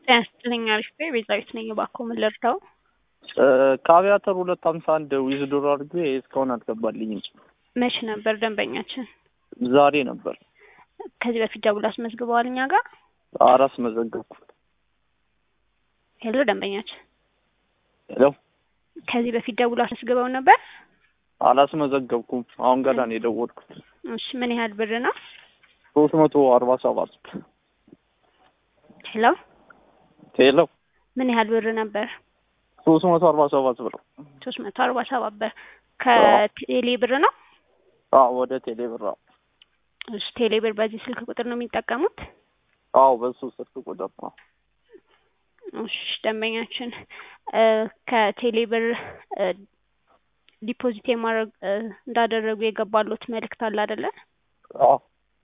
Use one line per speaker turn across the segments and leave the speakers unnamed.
ጤና ይስጥልኝ አሪፍ ነኝ ቤዛዊት ነኝ እባክዎ ምን ልርዳው
ከአብያተር ሁለት ሀምሳ አንድ ዊዝድሮ አድርጌ እስካሁን አልገባልኝም
መቼ ነበር ደንበኛችን
ዛሬ ነበር
ከዚህ በፊት ደውሎ አስመዝግበዋል እኛ ጋር
አራስ መዘገብኩ
ሄሎ ደንበኛችን
ሄሎ
ከዚህ በፊት ደውሎ አስመዝግበው ነበር
አላስመዘገብኩም አሁን ገና ነው የደወልኩት
እሺ ምን ያህል ብር ነው
ሶስት መቶ አርባ ሰባት
ሄሎ
ሄሎ
ምን ያህል ብር ነበር
ሶስት መቶ አርባ ሰባት ብር
ሶስት መቶ አርባ ሰባት ብር ከቴሌ ብር ነው
አዎ ወደ ቴሌ ብር አዎ
እሺ ቴሌ ብር በዚህ ስልክ ቁጥር ነው የሚጠቀሙት
አዎ በሱ ስልክ ቁጥር ነው
እሺ ደንበኛችን ከቴሌ ብር ዲፖዚት የማድረግ እንዳደረጉ የገባሉት መልእክት አለ አይደለ
አዎ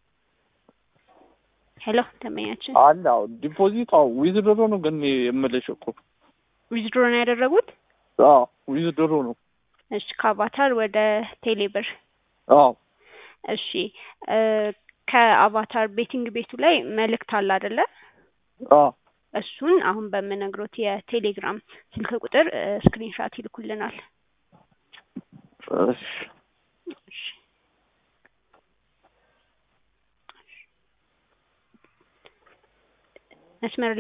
ሄሎ ደንበኛችን
አለ አዎ ዲፖዚት አዎ ዊዝድሮ ነው ግን የምልሽ እኮ
ዊዝድሮ ነው ያደረጉት
አዎ ዊዝድሮ ነው
እሺ ከአቫታር ወደ ቴሌ ብር
አዎ
እሺ ከአቫታር ቤቲንግ ቤቱ ላይ መልእክት አለ አይደለ
አዎ
እሱን አሁን በምነግሮት የቴሌግራም ስልክ ቁጥር ስክሪንሻት ይልኩልናል
እሺ
መስመር